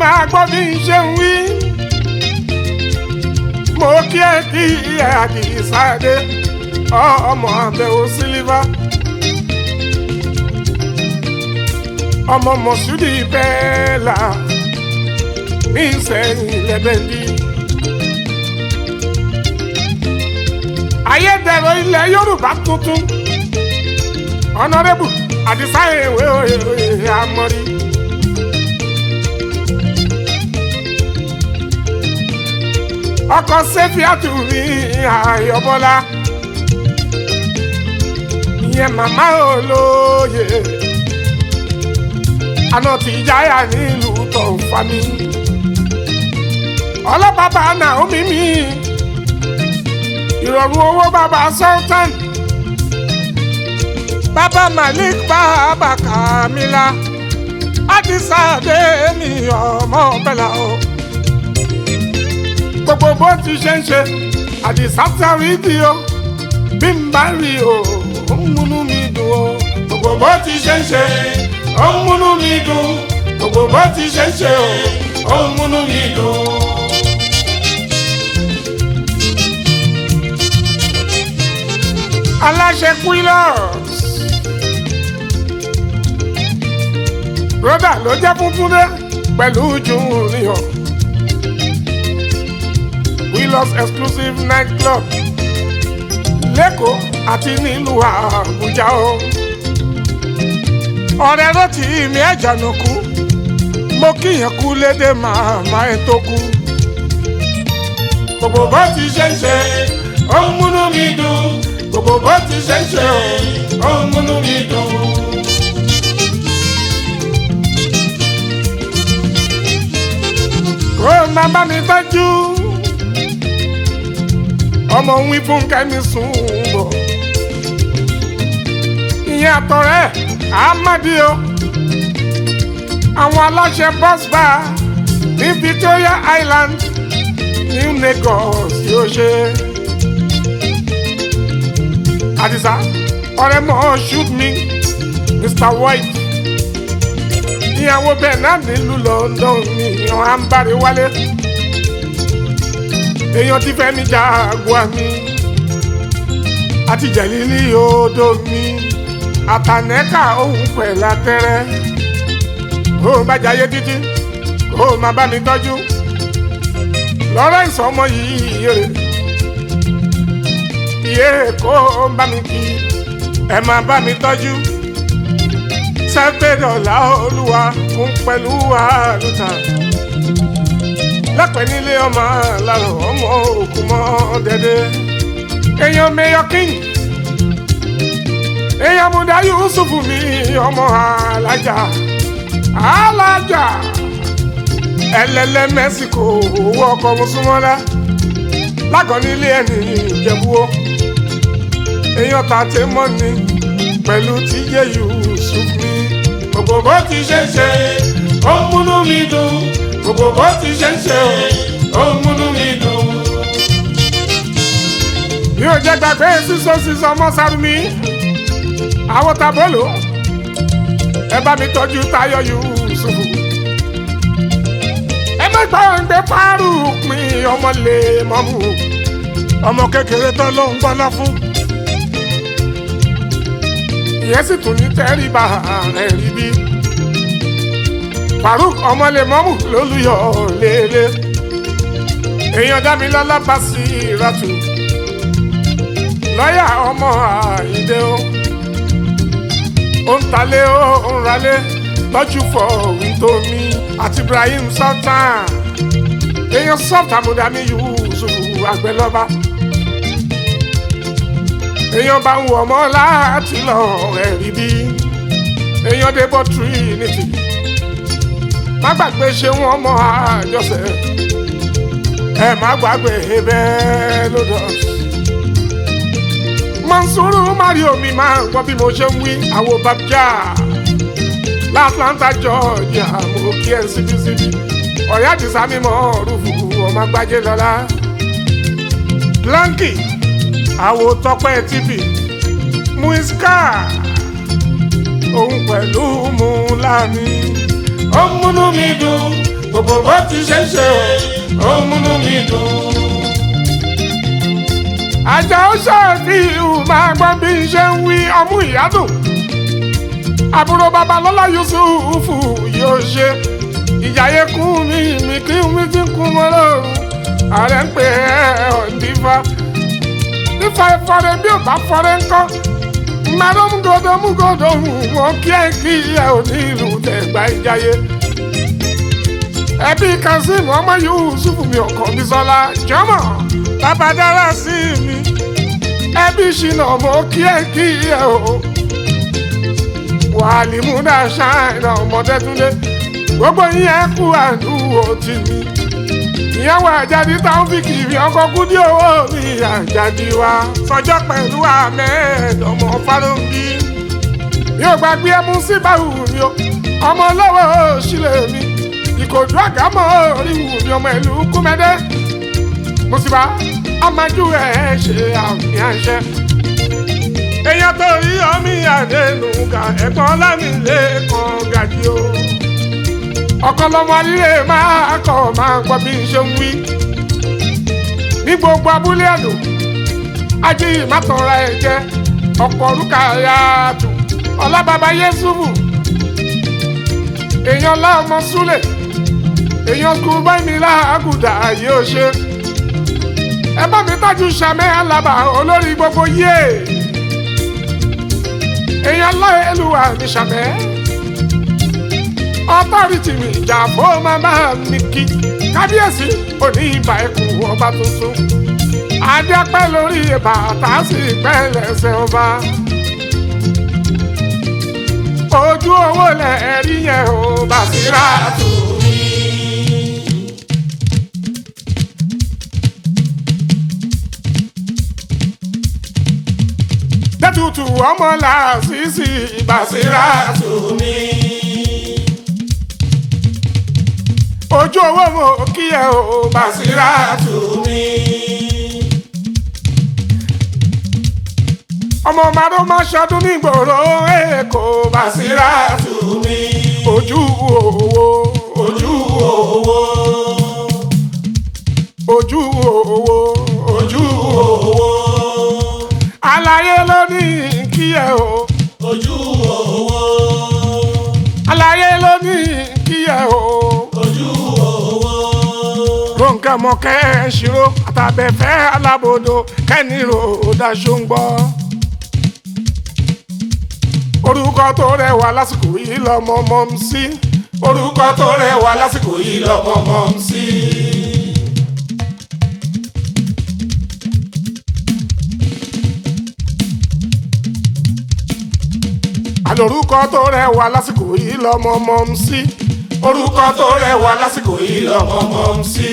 máa gbọ́ bí n ṣe ń wí. mo kí ẹ kí ẹ àdìsáde ọmọ àbẹ̀wò sílífà. ọmọ mọ̀súdì bẹ́ẹ̀ là ní ìsẹ̀yìn lẹ́bẹ̀ndì. ayédèrú ilẹ̀ yorùbá tuntun ọ̀nàrẹ́bù àdìsá ìwé òye àmọ́rí. ọkọ̀ sẹ́fíàtù mi àyọ̀bọ́lá ìyẹn màmá olóye àná tí jáyà nílùú tó ń fa mi ọlọ́pàá Naomi mi ìrọ̀rùn owó bàbá sultan bàbá malik bàbá kamila àdìsá dé mi ọmọ bẹ́là o gbogbo bó ti ṣe ń ṣe àdìsá sáré di o bí n bá rí o ó ń múnú mi dùn o gbogbo bó ti ṣe ń ṣe ó ń múnú mi dùn gbogbo bó ti ṣe ń ṣe o ó ń múnú mi dùn. aláṣẹ quillos broda ló jẹ́ funfun dé pẹ̀lú junior quillos exclusive night club lẹ́kọ̀ọ́ àti nílùú àbújá o ọ̀rẹ́ ló ti mi ẹ̀jànù kú mo kíyàn kú lédè màmá ẹ̀ tó kú gbogbo bó ti ṣe ń ṣe ó ń múnú mi dùn gbogbo bó ti ṣe ń ṣe ó ń múnú mi dùn. kó o máa bá mi tọ́jú ọmọ ń wí fún kẹ́mi sùn bọ̀ ìyẹn àtọ̀rẹ́ àmàdíò àwọn aláṣẹ bus bar ní Victoria Island New Lagos yóò ṣe àdìsá ọ̀rẹ́ mọ́ shoot me Mr White ìyàwó bẹ́ẹ̀ náà nílùú London ní ìyàn àǹbárí wálé èèyàn ti fẹ́ mi jágua mi àti jẹ̀lílì odò mi àtànẹ́kà òun pẹ̀lú atẹ́rẹ́ ó bá jayé títí ó máa bá mi tọ́jú Lawrence ọmọ yìí yèrè iye kó bá mi kí ẹ máa bá mi tọ́jú sẹ́pẹ̀dọ̀là olúwa fún pẹ̀lú àlùtà lẹ́pẹ̀ nílé ọmọ lárò ọmọ òkú mọ́ dẹ́dẹ́ èèyàn mayor king èèyàn múdà yusufu mi ọmọ alájà alájà ẹlẹ́lẹ́ mẹ́síkò owó ọkọ̀ mùsùlùmọ́lá lágọ̀ọ́ nílé ẹni ìjẹ̀búwó èèyàn tàtẹ́ mọ́ni pẹ̀lú tíjẹ́ yusuf mi gbogbo bó ti ṣe ń ṣe ó ń múnú mi dùn gbogbo bó ti ṣe ń ṣe ó ń múnú mi dùn. mi ò jẹ́ gbàgbé sísọ sísọ ọmọ sárumi àwọn tabolo ẹ bá mi tọ́jú Táyọ̀ Yusuf ẹ má gbàgbé fárú pin ọmọ lè mọ́mú ọmọ kékeré tó ló ń gbọ́ná fún ìyẹn sì tún ní tẹ́rìbà rẹ̀ rí bí Faruk ọmọlẹ́mọ́mù lólùyọ̀ lélẹ̀ èèyàn dámilọ́lá bá sí ìrọ̀tù lọ́yà ọmọ àìdè o ó ń talé ó ń ralé lọ́jú fọ wíńtómi àti Ibrahim Sultan èèyàn sọ́ọ̀tà mùdàmí Yusuf àgbẹ̀lọ́ba èèyàn bá ń wọ̀ ọmọ láti lọ ẹ̀rí bí èèyàn débọ̀ Trinity má gbàgbé ṣe wọ́n mọ àjọṣe ẹ má gbàgbé bẹ́ẹ̀ lódọ̀s. Mansuru Mario mi máa ń gbọ́ bí mo ṣe ń wí àwo babja l'Atlanta Georgia mo kí ẹ síbísíbí ọ̀rẹ́ àdìsá mímọ́ rúfù ọmọ agbájé lọ́la Blanky àwo tọpẹ́ tv muiska òun pẹ̀lú mu láàmì ó ń múnú mi dùn gbogbo bó ti ṣe ń ṣe ó ń múnú mi dùn. àjà ó ṣàfihàn máa gbọ́ bí n ṣe ń wí ọmú ìyádùn àbúrò babalọ́lá yusufu yóò ṣe ìjàyè kún mi mi kí mi ti kún mọ́ lọ́rùn ààrẹ ń pè é ọ̀ndífà nífa ìfọ̀rẹ́ bí ò bá fọ́rẹ́ ńkọ́ mmadụ mgodo mgodo nwoke kí ẹ ò ní ìlú tẹ̀gbá ìjàyè ẹbí kazeem ọmọ yusuf mi ọkàn mi sọlá jọmọ bàbá dára sí mi ẹbí ṣìnà mọ kí ẹ kí ẹ o wàhálì múdà ṣáìnà ọmọdé túnde gbogbo yín ẹ kú àdúgbò tì mí ìyàwó àjàdí táwọn fi kiri ọkọ kúdí owó mi àjàdí wa sọjọ́ pẹ̀lú ahmed ọmọ fálóńgì mi ò gbàgbé ẹmu sí báwù mi o ọmọ lọ́wọ́ òṣìlẹ̀ mi ìkòdú àgámọ́ oríwù mi ọmọ ìlú kúmẹ́dẹ́ mùsùlùmá ọmọjú ẹ̀ ṣe àmì àṣẹ. èèyàn tó rí ọmí àdénù ga ẹ̀gbọ́n lámìlẹ̀ kan gàdí o ọ̀kọ́lọ́mọ alílé máa kọ̀ máa gbọ́ bí n ṣe ń wí. ní gbogbo abúlé àdó ají ìmátọ̀ra ẹ̀ jẹ́ ọ̀pọ̀ orúkà yàtọ̀ ọlábàbá yẹ́sùfù èèyàn láọmọ súlẹ̀ èèyàn kú báyìí mi láàgùdà yóò ṣe. ẹ bá mi tájú sàmẹ́ alábà olórí gbogbo yé èèyàn láìlúwà mi sàmẹ́ ọtọ́rìtì mi ìjà fún màmá mi kí kábíyèsí òní ìbà ẹkùn ọba tuntun adẹ́pẹ́ lórí bàtà sí pẹ́ lẹ́sẹ̀ ọba ojú owó lẹ̀ rí yẹn o Bàsírà tù mí. dẹ́tutù ọmọ làásìsì Bàsírà tù mí. ojú owó mo kí ẹ o Bàsírà tù mí. ọmọ màdó má ṣọdún nígboro èkó Bàsírà tù mí. ojú owó ojú owó ojú owó ojú owó àlàyé ló ní kí ẹ o ojú owó àlàyé ló ní kí ẹ o. ojú owó Rónkẹ́ mọ̀kẹ́ ṣírò àtàbẹ̀fẹ́ alábòdo kẹ́nìrò daṣọ ń gbọ́. Orúkọ tó rẹwà lásìkò yìí lọ́mọ mọ́ ń sí. Orúkọ tó rẹwà lásìkò yìí lọ́mọ mọ́ ń sí. Àlòrúkọ tó rẹwà lásìkò yìí lọ́mọ mọ́ ń sí. Orúkọ tó rẹwà lásìkò yìí lọ́mọ mọ́ ń sí.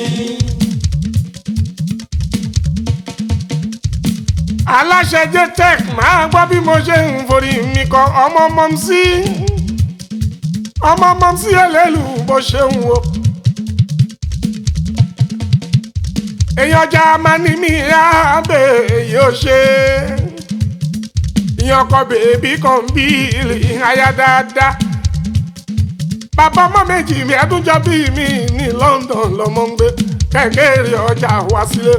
aláṣẹ jtech máa gbọ́ bí mo ṣe ń forí mi kọ ọmọ mọ́mísí ọmọ mọ́mísí ẹlẹ́lù bó ṣe ń wo. èèyàn ọjà máa ní mi àbẹ̀ yóò ṣe ìyàn ọkọ bèbí kan bí ilé aya dáadáa bàbá ọmọ méjì mi ẹdúnjọ bí mi ní London lọmọ ń gbé kẹ̀kẹ́ ọjà wá sílé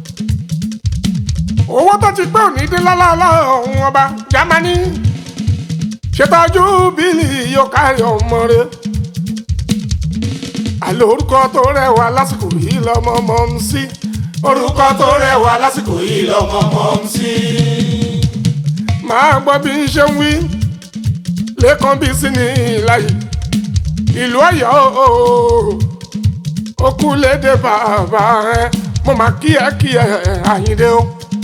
owó tó ti pé òní dín lọ́lọ́lọ́ ọ̀hún ọba Jámánì ṣètọ́jú bílì yóò kárí ọmọ rẹ àlọ́ orúkọ tó rẹwà lásìkò yìí lọ́mọ mọ́ ń sí orúkọ tó rẹwà lásìkò yìí lọ́mọ mọ́ ń sí. máa gbọ́ bí n ṣe ń wí lẹ́kàn bí sí ní ìlàyé ìlú Ọ̀yọ́ òkú lédè bàbá ẹ mo máa kí ẹ kí ẹ Àyìndé o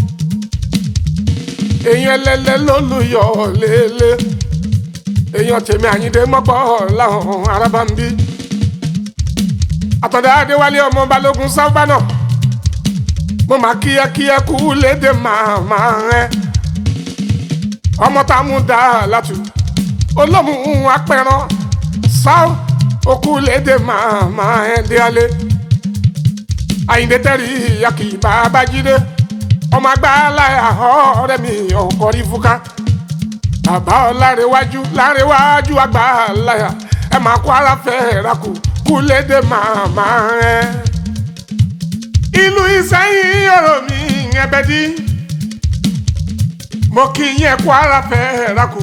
èèyàn ẹlẹ́lẹ́ ló lu yọ lélẹ̀ èèyàn tèmi Àyìndé mọ́gbọ́ làwọn arábá ń bí àtọ̀dá Adéwálé ọmọ Balógun sábà náà mo máa kí ẹ kí ẹ kú lédè màmá ẹ ọmọ tá a mú dá látù olómù apẹran sáà okú lédè màmá ẹ dé alẹ́ Àyìndé tẹ́rì yàkì bàbá jídé ọmọ agbáláyà ọ̀rẹ́ mi ọkọ rí fúnká bàbá ọlárẹwájú lárẹwájú agbáláyà ẹ máa kó ara fẹ́ rakù kúlédè màmá rẹ ìlú ìsẹ́yìn ọ̀rọ̀ mi yẹn bẹ́ dí mo kì í yẹn kó ara fẹ́ rakù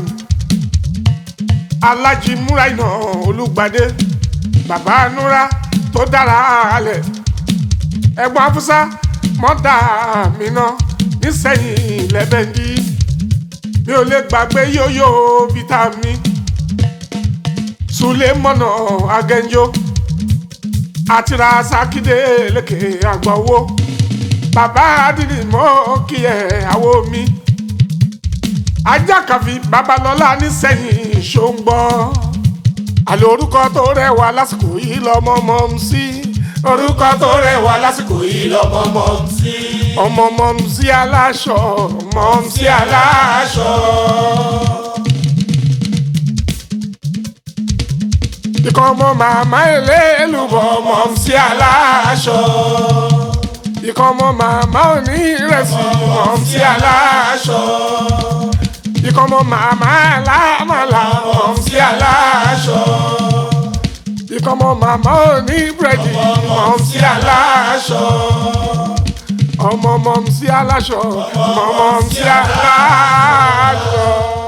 alájí múra iná olùgbàdé bàbá núra tó dára alẹ̀ ẹ̀gbọ́n afúsá mọ́dà mi ná nísẹ̀yìn lẹ́bẹ̀ndí mi ò lè gbàgbé yóyó vitamin sulemọ́nà agẹ́njó àti rasakide lékè àgbọ̀wọ́ bàbá adìrì mọ́ kí ẹ̀ àwo mi ajákàfi babalọ́lá nísẹ̀yìn ṣóńgbọ́ àlè orúkọ tó rẹwà lásìkò yìí lọ́mọ mọ́ ń sí orúkọ tó rẹwà lásìkò yìí lọ́mọ mọ́ ń sí ọmọ mọ́ ń sí aláṣọ mọ́ ń sí aláṣọ. ikọ̀ ọmọ màmá ẹlẹ́lùbọ̀ mọ́ ń sí aláṣọ ikọ̀ ọmọ màmá òní ìrẹsì mọ́ ń sí aláṣọ ikọ̀ ọmọ màmá alámàlà mọ́ ń sí aláṣọ ikọ̀ ọmọ màmá òní búrẹ́dì mọ́ ń sí aláṣọ ọmọ mọ́ ń sí aláṣọ mọ́ mọ́ ń sí aláṣọ.